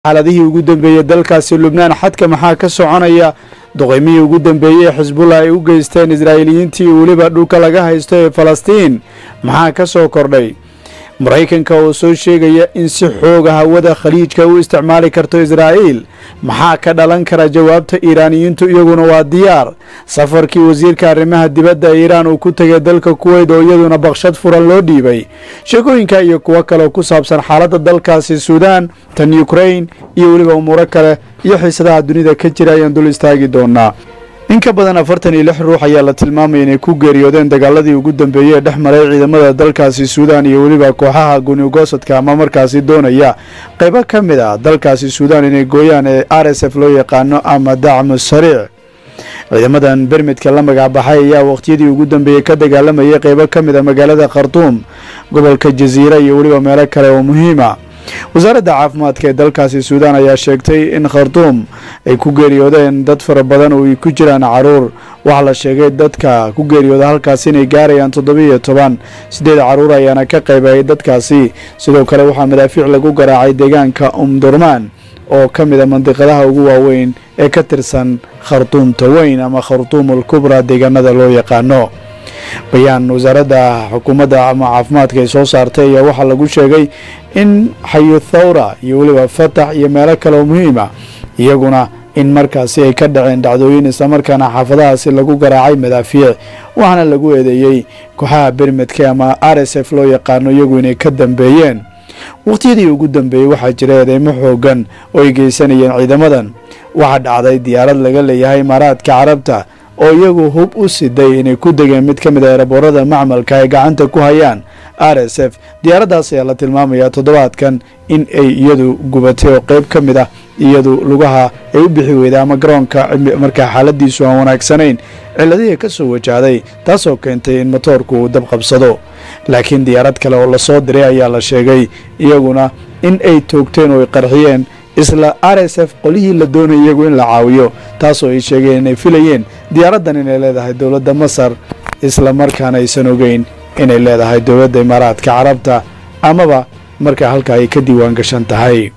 xaaladihii ugu dambeeyey dalkaasi lubnaan xadka maxaa ka soconaya duqeymihii ugu dambeeyey ee xisbullah ay u geysteen israa'iiliyiintii weliba dhulka laga haysto ee falastiin maxaa ka soo kordhay maraykanka oo soo sheegaya in si xooga hawada khaliijka u isticmaali karto israa'iil maxaa ka dhalan kara jawaabta iiraaniyiintu iyaguna waa diyaar safarkii wasiirka arrimaha dibadda ee iiraan uu ku tegay dalka kuweyt oo iyaduna baqshad furan loo dhiibay sheekooyinka iyo kuwo kale oo ku saabsan xaaladda dalkaasi suudaan tan yukrain iyo weliba umuuro kale iyo xiisadaha dunida ka jira ayaan dul istaagi doonaa in ka badan afartan iyo lix ruux ayaa la tilmaamaya inay ku geeriyoodeen dagaaladii ugu dambeeyey ee dhex maray ciidamada dalkaasi suudaan iyo weliba kooxaha gunigosadka ama markaasi doonaya qaybo ka mid ah dalkaasi suudaan inay gooyaan ee r s f loo yaqaano ama dacmu sariic ciidamadan bermidka la magacbaxay ayaa waqhtiyadii ugu dambeeyey ka dagaalamayay qaybo ka mid a magaalada khartuum gobolka jasiira iyo weliba meelo kale oo muhiima wasaaradda caafimaadka ee dalkaasi suudaan ayaa sheegtay in khartuum ay ku geeriyoodeen dad fara badan oo ay ku jiraan caruur waxaa la sheegay dadka ku geeriyooda halkaasi inay gaarayaan toddobiiyo toban siddeed caruur ayaana ka qaybayay dadkaasi sidoo kale waxaa madaafiic lagu garaacay deegaanka umdurmaan oo ka mid a mandiqadaha ugu waaweyn ee ka tirsan khartuumta weyn ama khartuumul kubra deegaanada loo yaqaano bayaan wasaaradda xukuumadda ama caafimaadka ay soo saartay ayaa waxaa lagu sheegay in xayu thawra iyo weliba fatax iyo meelo kale oo muhiima iyaguna in markaasi ay ka dhaceen dhacdooyin islamarkaana xaafadahaasi lagu garaacay madaafiic waxaana lagu eedeeyey kooxaha bermedka ama r s f loo yaqaano iyagu inay ka dambeeyeen waqhtiyadii ugu dambeeyey waxaa jira eedeymo xoogan oo ay geysanayeen ciidamadan waxaa dhacday diyaarad laga leeyahay imaaraadka carabta oo iyagu hub u siday inay ku degeen mid ka mid a eraboorada macmalka ay gacanta ku hayaan r s f diyaaraddaas ayaa la tilmaamayaa toddobaadkan in ay iyadu gubatay oo qeyb ka mid ah iyadu lugaha ay u bixi weyday ama garoonka markaa xaaladiisu aan wanaagsanayn ciladihii ka soo wajahday taasoo keentay in motoorku uu dab qabsado laakiin diyaarad kale oo lasoo diray ayaa la sheegay iyaguna in ay toogteen oo ay qarxiyeen isla r s f qolihii la doonay iyagu in la caawiyo taasoo ay sheegeen inay filayeen diyaaraddan inay leedahay dowladda masar isla markaana aysan ogeyn inay leedahay dowladda imaaraadka carabta amaba markaa halka ay ka diiwaan gashan tahay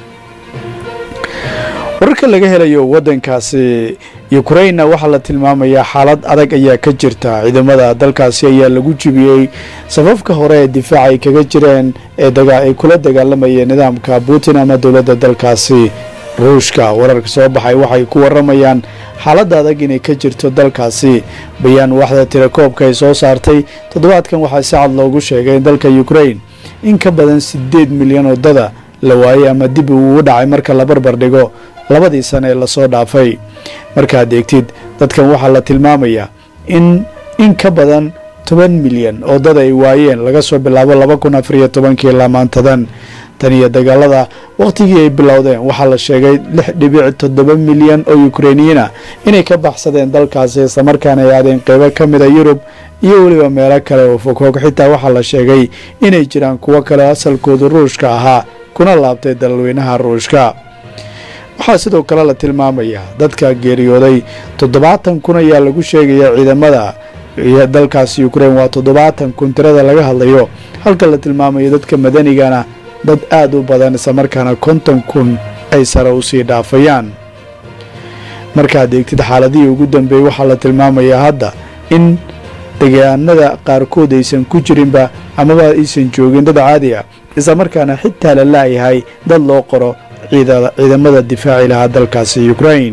wararka laga helayo waddankaasi yukrainna waxaa la tilmaamayaa xaalad adag ayaa ka jirta ciidamada dalkaasi ayaa lagu jibiyey safafka hore ee difaac ay kaga jireen ee ay kula dagaalamayeen nidaamka putin ama dowladda dalkaasi ruushka wararka soo baxay waxay ku waramayaan xaaladda adag inay ka jirto dalkaasi bayaan waxda tirakoobka ay soo saartay toddobaadkan waxaa si cad loogu sheegay in dalka yukrain in ka badan siddeed milyan oo dada la waayey ama dib uu u dhacay marka la barbar dhigo labadii sane ee lasoo dhaafay markaad eegtid dadkan waxaa la tilmaamayaa in in ka badan toban milyan oo dad ay waayeen laga soo bilaabo laba kun afariyo tobankii ilaa maantadan tan iyo dagaalada wakhtigii ay bilowdeen waxaa la sheegay lix dhibic toddoba milyan oo yukrainiyiina inay ka baxsadeen dalkaasi islamarkaana ay aadeen qeybo ka mid a yurub iyo weliba meelo kale oo fogfog xitaa waxaa la sheegay inay jiraan kuwo kale asalkoodu ruushka ahaa kuna laabtay dalweynaha ruushka waxaa sidoo kale la tilmaamayaa dadka geeriyooday toddobaatan kun ayaa lagu sheegaya ciidamada dalkaasi yukrain waa toddobaatan kun tirada laga hadlayo halka la tilmaamayo dadka madanigana dad aada u badan islamarkaana konton kun ay sare usii dhaafayaan markaad eegtid xaaladihii ugu dambeeyey waxaa la tilmaamayaa hadda in deegaanada qaarkood aysan ku jirinba amaba aysan joogin dad caadi ah islamarkaana xitaa la laayahay dad loo qoro ciidamada difaaci lahaa dalkaasi yukrain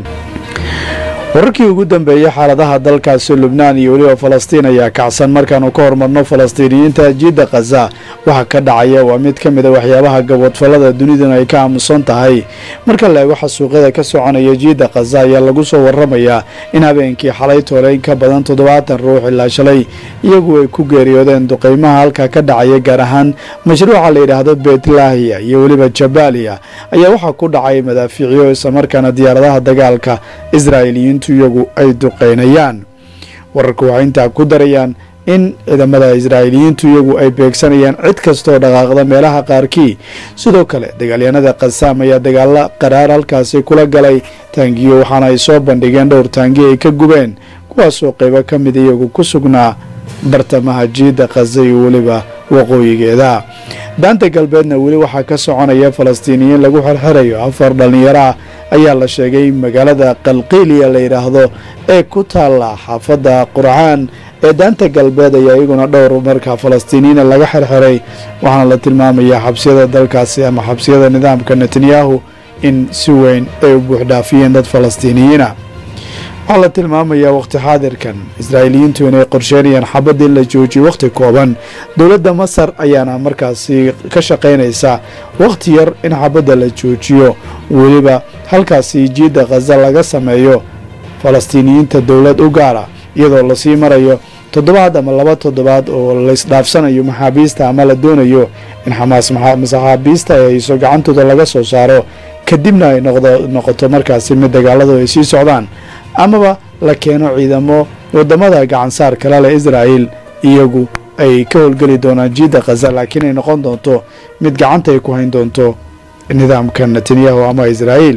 wararkii ugu dambeeyey xaaladaha dalkaasi lubnaan iyo weliba falastiin ayaa kacsan markaanu ka hormarno falastiiniyiinta jiidda khaza waxa ka dhacaya waa mid ka mid a waxyaabaha gabodfallada duniduna ay ka aamusan tahay marka la eego xasuuqyada ka soconaya jiidda khaza ayaa lagu soo waramayaa in habeenkii xalay toole in ka badan toddobaatan ruux ilaa shalay iyagu ay ku geeriyoodeen duqeymaha halka ka dhacaya gaar ahaan mashruuca la yidhaahdo betlaahiya iyo weliba jabaaliya ayaa waxaa ku dhacay madaafiicyo islamarkaana diyaaradaha dagaalka israa'iiliyiintu iyagu ay duqeynayaan wararku waxay intaa ku darayaan in ciidamada israa'iiliyiintu iyagu ay beegsanayaan cid kastooo dhaqaaqda meelaha qaarkii sidoo kale dagaalyahanada kasaam ayaa dagaalo qaraar halkaasi kula galay taangiyo waxaana ay soo bandhigeen dhowr taangiyo ay ka gubeen kuwaasoo qaybo ka mid iyagu ku sugnaa bartamaha jiidda khaza iyo weliba waqooyigeeda daanta galbeedna weli waxaa ka soconaya falastiiniyiin lagu xirxirayo afar dhallinyaro ah ayaa la sheegay magaalada qalqiiliya la yidhaahdo ee ku taalla xaafadda qurcaan ee daanta galbeed ayaa iyaguna dhowr markaa falastiiniyiina laga xirxiray waxaana la tilmaamayaa xabsiyada dalkaasi ama xabsiyada nidaamka netanyahu in si weyn ay u buuxdhaafiyeen dad falastiiniyiina waxaa la tilmaamayaa waqti xaadirkan israa'iiliyiintu inay qorsheynayaan xabadii la joojiyay wakhti kooban dowladda masar ayaana markaasi ka shaqaynaysa wakhti yar in xabadda la joojiyo weliba halkaasi jiidda khaza laga sameeyo falastiiniyiinta dowlad u gaara iyadoo lasii marayo toddobaad ama laba toddobaad oo laysdhaafsanayo maxaabiista ama la doonayo in xamaas maxaabiista ay hayso gacantooda laga soo saaro kadibna ay noqoto markaasi mid dagaaladu ay sii socdaan amaba la keeno ciidamo wadamada gacansaar kale leh israa'el iyagu ay ka howlgeli doonaan jiidda khaza laakiin ay noqon doonto mid gacanta ay ku hayn doonto nidaamka netanyahu ama israa'el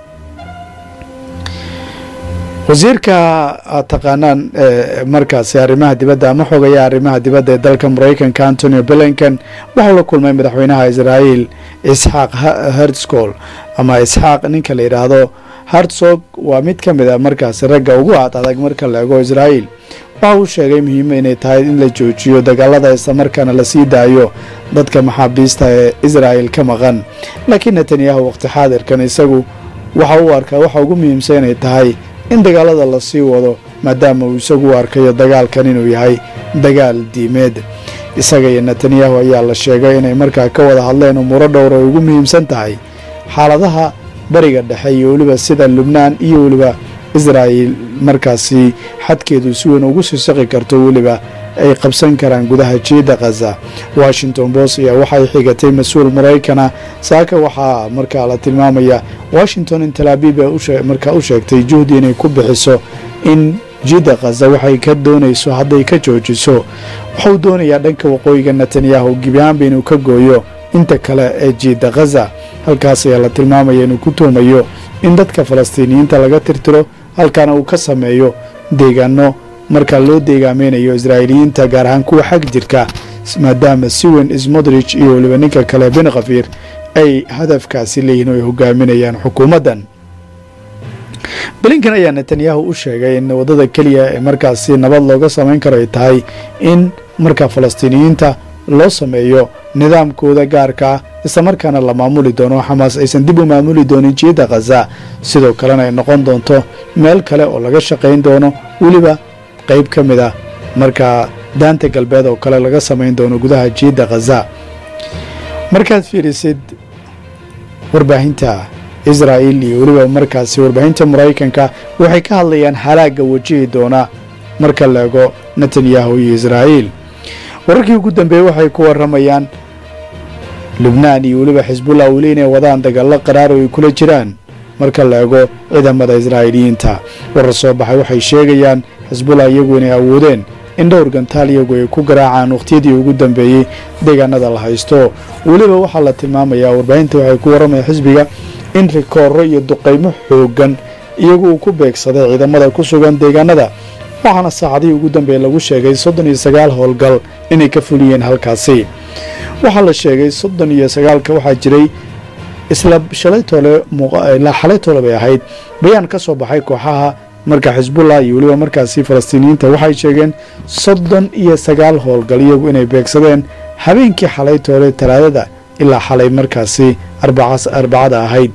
wasiirka aad taqaanaan markaasi arrimaha dibadda ama xogaya arrimaha dibadda ee dalka maraykanka antonio blinken waxau la kulmay madaxweynaha israa'el isxaaq hertzcol ama isxaaq ninka la yidhaahdo hartsog waa mid ka mid a markaasi ragga ugu aad adag marka la ego israa'el waxa uu sheegay muhiima inay tahay in la joojiyo dagaalada islamarkaana la sii daayo dadka maxaabiista ee israa'el ka maqan laakiin netanyahu waqti xaadirkan isagu waxa uu arkaa waxa ugu muhiimsan inay tahay in dagaalada la sii wado maadaama uu isagu u arkayo dagaalkan inuu yahay dagaal diimeed isaga iyo netanyahu ayaa la sheegay inay markaa ka wada hadleen umuuro dhowr ay ugu muhiimsan tahay xaaladaha bariga dhexe iyo weliba sida lubnaan iyo weliba israa'el markaasi xadkeedu si weyn ugu sii saqi karto weliba ay qabsan karaan gudaha jiidda khaza washington post ayaa waxay xigatay mas-uul maraykana saaka waxaa markaa la tilmaamaya washington in talaabiib ee markaa u sheegtay juhdi inay ku bixiso in jiidda khaza waxay ka doonayso hadday ka joojiso waxuu doonayaa dhanka waqooyiga netanyahu gibiaanba inuu ka gooyo inta kale ee jiidda khaza halkaas ayaa la tilmaamaya inuu ku tuhmayo in dadka falastiiniyiinta laga tirtiro halkaana uu ka sameeyo deegaano marka loo deegaameynayo israa'iiliyiinta gaar ahaan kuwa xag jirka maadaama siwen smodrich iyo weliba ninka kale bin khafiir ay hadafkaasi leeyihin oo ay hogaaminayaan xukuumaddan blinkan ayaa netanyahu u sheegay in waddada keliya ee markaasi nabad looga samayn karo ay tahay in marka falastiiniyiinta loo sameeyo nidaamkooda gaarka ah islamarkaana la maamuli doono xamaas aysan dib u maamuli doonin jiidda khaza sidoo kalena ay noqon doonto meel kale oo laga shaqayn doono weliba qayb ka mid ah markaa daanta galbeed oo kale laga samayn doono gudaha jiidda khaza markaad fiirisid warbaahinta israa'el iyo weliba markaasi warbaahinta maraykanka waxay ka hadlayaan halaagga wajihi doona marka la ego netanyahu iyo israa'el wararkii ugu dambeeyey waxay ku warramayaan lubnaan iyo weliba xisbullah weli inay wadaan dagaallo qaraar oo ay kula jiraan marka la ego ciidamada israa'iiliyiinta warar soo baxay waxay sheegayaan xisbullah iyagu inay awoodeen in dhowr gantaal iyagu ay ku garaacaan wakhtiyadii ugu dambeeyey deegaanada la haysto weliba waxaa la tilmaamayaa warbaahinta waxay ku warramaya xisbiga in rikooro iyo duqaymo xooggan iyagu uu ku beegsaday ciidamada ku sugan deegaanada waxaana saacadihii ugu dambeeye lagu sheegay soddon iyo sagaal howlgal inay ka fuliyeen halkaasi waxaa la sheegay soddon iyo sagaalka waxaa jiray isla shalaytoole ilaa xalaytoole bay ahayd bayaan ka soo baxay kooxaha marka xisbullah iyo weliba markaasi falastiiniyiinta waxay sheegeen soddon iyo sagaal howlgal iyagu inay beegsadeen habeenkii xalaytoole talaadada ilaa xalay markaasi arbacada ahayd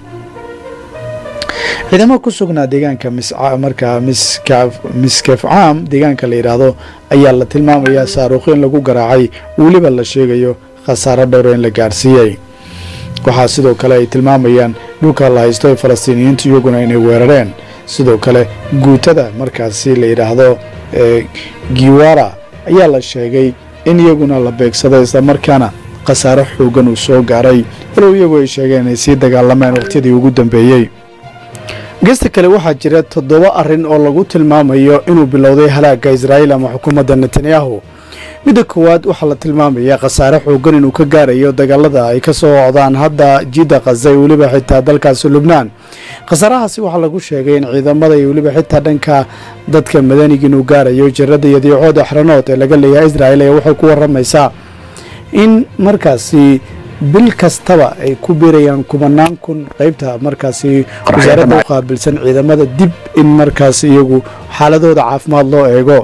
ciidamo ku sugnaa deegaanka markaa miskef caam deegaanka la yidhaahdo ayaa la tilmaamayaa saaruuqyo in lagu garaacay weliba la sheegayo khasaaro dhowra in la gaarsiiyey waxaa sidoo kale ay tilmaamayaan dhulka la haysto ee falastiiniyiintu iyaguna inay weerareen sidoo kale guutada markaasi la yidhaahdo giwara ayaa la sheegay in iyaguna la beegsaday islamarkaana khasaaro xoogan uu soo gaaray walow iyagu ay sheegeen inay sii dagaalameen waqhtiyadii ugu dambeeyey gesta kale waxaa jira toddoba arrin oo lagu tilmaamayo inuu bilowday halaagga israa'iil ama xukuumadda netanyahu midda koowaad waxaa la tilmaamayaa khasaare xoogan inuu ka gaarayo dagaalada ay ka soo socdaan hadda jiidda khaza iyo weliba xitaa dalkaasi lubnaan khasaarahaasi waxaa lagu sheegay in ciidamada iyo weliba xitaa dhanka dadka madaniga inuu gaarayo jirada iyo diicood axranood ee laga leeyahay israa'il ayaa waxay ku warramaysaa in markaasi bil kastaba ay ku biirayaan kubanaan kun qeybta markaasi wasaaradda u qaabilsan ciidamada dib in markaas iyagu xaaladooda caafimaad loo eego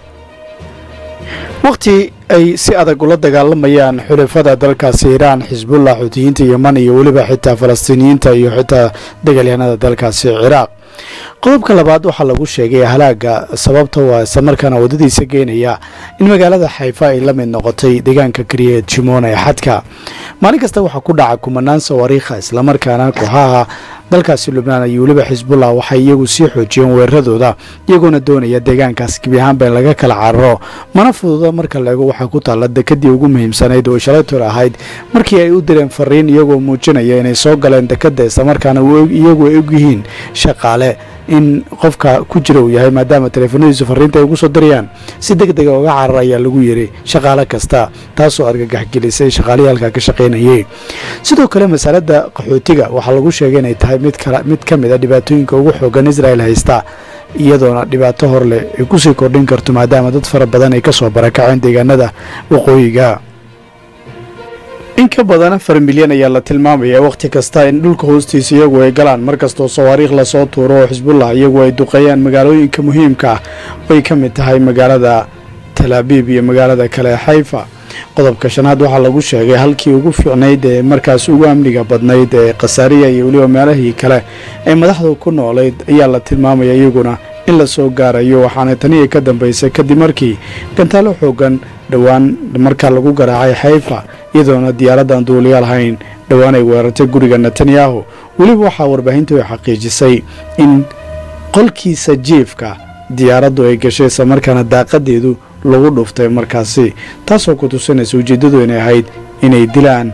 wakhti ay si adag ula dagaalamayaan xulafada dalkaasi iiraan xisbullah xuutiyiinta yeman iyo weliba xitaa falastiiniyiinta iyo xitaa dagaalyahanada dalkaasi ciraaq qodobka labaad waxaa lagu sheegay halaaga sababta waa islamarkaana waddadiisa geenaya in magaalada xayfa ay la mid noqotay deegaanka kariya jimoon ee xadka maalin kasta waxaa ku dhaca kumanaan sawaariikha islamarkaana kooxaha dalkaasi lubnaan iyo weliba xisbullah waxay iyagu sii xoojiyeen weeraradooda iyagoona doonaya deegaankaas gebi ahaanba in laga kala cararo mana fududa marka laego waxaa ku taalla dekadii ugu muhiimsanayd oo shalaytor ahayd markii ay u direen fariin iyagoo muujinaya inay soo galeen dekadda islamarkaana iyagu ay ogyihiin shaqaale in qofka ku jira uu yahay maadaama taleefanadiisu fariinta ay ugu soo dirayaan si deg dega uga carar ayaa lagu yiri shaqaale kasta taasoo argagaxgelisay shaqaalihii halkaa ka shaqaynayay sidoo kale masalada qaxootiga waxaa lagu sheegay inay tahay mid ka mid a dhibaatooyinka ugu xoogan israel haysta iyadoona dhibaato hor leh ay kusii kordhin karto maadaama dad fara badan ay ka soo barakaceen deegaanada waqooyiga in ka badan afar milyan ayaa la tilmaamaya wakhti kasta in dhulka hoostiisa iyagu ay galaan markastoo sawaariikh lasoo tuuro oo xisbullah iyagu ay duqeeyaan magaalooyinka muhiimka ah ay ka mid tahay magaalada talaabiib iyo magaalada kale xayfa qodobka shanaad waxaa lagu sheegay halkii ugu fiicnayd ee markaas ugu amniga badnayd ee khasaariya iyo weliba meelahii kale ee madaxdu ku noolayd ayaa la tilmaamaya iyaguna in la soo gaarayo waxaana tanii ka dambaysay kadib markii gantaalo xoogan dhowaan markaa lagu garaacay xayfa iyadoona diyaaraddan duuliyaal hayn dhowaan ay weerartay guriga netanyahu weliba waxaa warbaahintu ay xaqiijisay in qolkiisa jiifka diyaaraddu ay gashay islamarkaana daaqadeedu lagu dhuftay markaasi taasoo ku tusinaysa ujeeddadu inay ahayd inay dilaan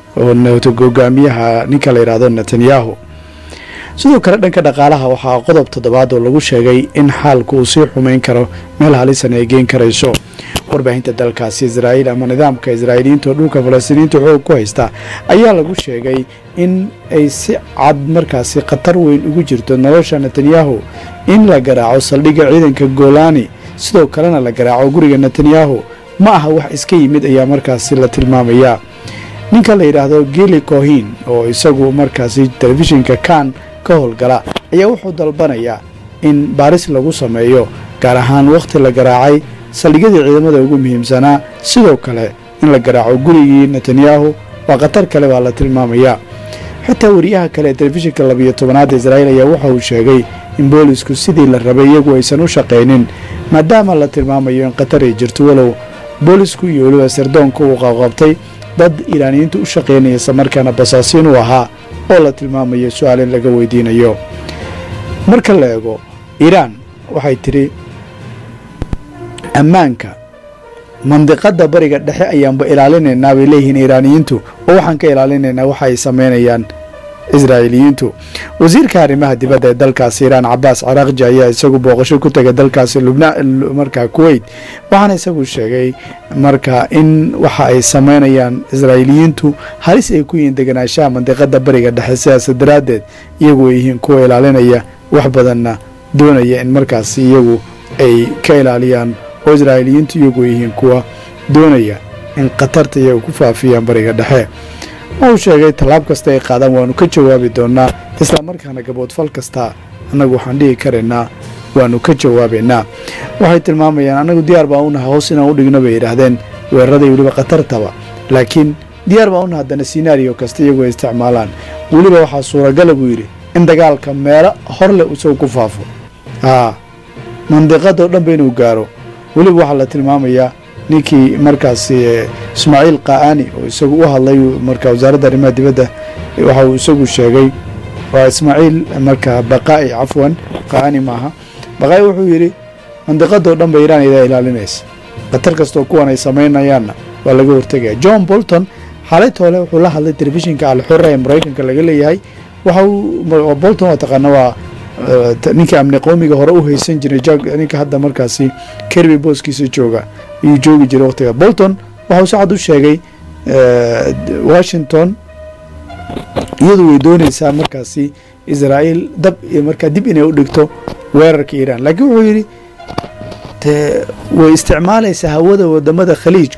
hogaamiyaha ninka la yidhaahdo netanyahu sidoo kale dhanka dhaqaalaha waxaa qodob toddobaad oo lagu sheegay in xaalku uu sii xumayn karo meel halisan ay geen karayso warbaahinta dalkaasi israa'iil ama nidaamka israa'iiliyiinta oo dhulka falastiiniyiinta xoog ku haysta ayaa lagu sheegay in ay si cad markaasi khatar weyn ugu jirto nolosha netanyahu in la garaaco saldhigga ciidanka golani sidoo kalena la garaaco guriga netanyahu ma aha wax iska yimid ayaa markaasi la tilmaamayaa ninka la yidhaahdo gili kohin oo isagu markaasi telefishinka kan ka howlgala ayaa wuxuu dalbanayaa in baaris lagu sameeyo gaar ahaan wakhti la garaacay saldhigyadii ciidamada ugu muhiimsanaa sidoo kale in la garaaco gurigii netanyahu waa khatar kale baa la tilmaamayaa xitaa wariyaha kale ee telefishinka labiyo tobanaad israa'iil ayaa waxa uu sheegay in boolisku sidii la rabay iyagu aysan u shaqaynin maadaama la tilmaamayo in khatar ay jirto walow boolisku iyo weliba sirdoonka uu qaqabtay dad iiraaniyiinta u shaqaynaya islamarkaana basaasiin u ahaa oo la tilmaamayo su-aal in laga weydiinayo marka la eego iiraan waxay tidhi ammaanka mandiqadda bariga dhexe ayaanba ilaalinaynaa bay leeyihiin iiraaniyiintu oo waxaan ka ilaalinaynaa waxa ay samaynayaan israa'iiliyiintu wasiirka arrimaha dibadda ee dalkaasi iiraan cabaas caraaqji ayaa isagu booqasho ku tegay dalkaasi lubnaan markaa kuweyt waxaana isagu sheegay marka in waxa ay samaynayaan israa'iiliyiintu halis ay ku yihiin deganaanshaha mandiqada bariga dhexe sidaas daraaddeed iyagu ay yihiin kuwa ilaalinaya wax badanna doonaya in markaasi iyagu ay ka ilaaliyaan oo israa'iiliyiintu iyagu ay yihiin kuwa doonaya in khatarta iyaga ku faafiyaan bariga dhexe uu sheegay tallaab kasta ay qaadaan waanu ka jawaabi doonaa islamarkaana gaboodfal kasta annagu waxaan dhihi karaynaa waanu ka jawaabaynaa waxay tilmaamayaan annagu diyaar baan unaha hoos inaan u dhigno bay yidhaahdeen weeraraday weliba khatartaba laakiin diyaar baan unaha haddana sinaariyo kasta iyagu ay isticmaalaan weliba waxaa suuragala buu yidhi in dagaalka meelo hor leh isagu ku faafo haa mandiqadoo dhanba inuu gaaro weliba waxaa la tilmaamayaa ninkii markaasi ismaaciil qaa'ani oo isagu u hadlay marka wasaaradda arrimaha dibadda waxa uu isagu sheegay waa ismaaciil marka baqaa'i cafwan qaa'ani maaha baqaa'i wuxuu yidhi mandiqadoo dhan ba iiraan idaa ilaalinaysa khatar kastoo kuwan ay samaynayaanna waa laga hortegaya john bolton xaalayt hole wuxuu la hadlay telefishinka alxura ee maraykanka laga leeyahay waxa uu bolton waa taqaana waa ninkii amni qoomiga hore u haysan jiray ninka hadda markaasi kerby booskiisa jooga ayuu joogi jiray waqtiga bolton waxauu si cad u sheegay washington iyadu way doonaysaa markaasi israa'iil dab markaa dib inay u dhigto weerarka iiraan laakiin wuxuu yidhi te way isticmaalaysaa hawada wadamada khaliijka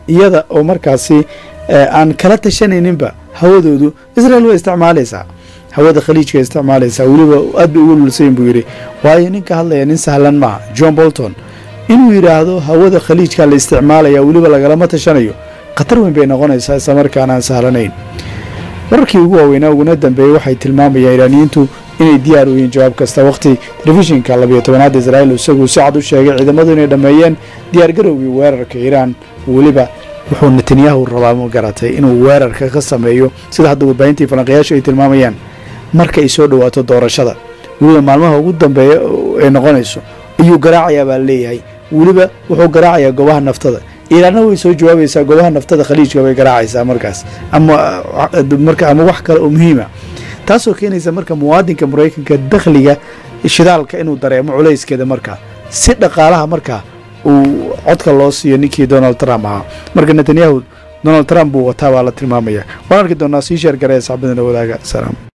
iyada oo markaasi aan kala tashanayninba hawadoodu israel way isticmaalaysaa hawada khaliijka isticmaalaysaa weliba aad bay ugu lulsayin buu yidhi waayo ninka hadlaya nin sahlan maaha john bolton inuu yidhaahdo hawada khaliijka la isticmaalaya weliba lagalama tashanayo khatar weyn bay noqonaysaa isla markaan aan sahlanayn wararkii ugu waaweynaa uguna dambeeyey waxay tilmaamayaan iraaniyiintu inay diyaar u yihiin jawaab kasta wakhti telefishinka labiyo tobanaad israa'iil isagu si cad u sheegay ciidamadu inay dhammeeyeen diyaargarowgii weerarka iiraan weliba wuxuu netanyahu rabaa ma garatay inuu weerarka ka sameeyo sida hadda warbaahintii falanqayaashu ay tilmaamayaan marka ay soo dhowaato doorashada weliba maalmaha ugu dambeeya ay noqonayso ayuu garaacayaa baa leeyahay weliba wuxuu garaacayaa goobaha naftada iiraanna way soo jawaabaysaa goobaha naftada khaliijka bay garaacaysaa markaas ama marka ama wax kale oo muhiima taasoo keenaysa marka muwaadinka maraykanka dakhliga shidaalka inuu dareemo culayskeeda markaa si dhaqaalaha markaa uu codka loo siiyo ninkii donald trump ahaa marka netanyahu donald trump buu wataa baa la tilmaamaya waan arki doonaa sii sheer garee saxbadana wadaaga salaam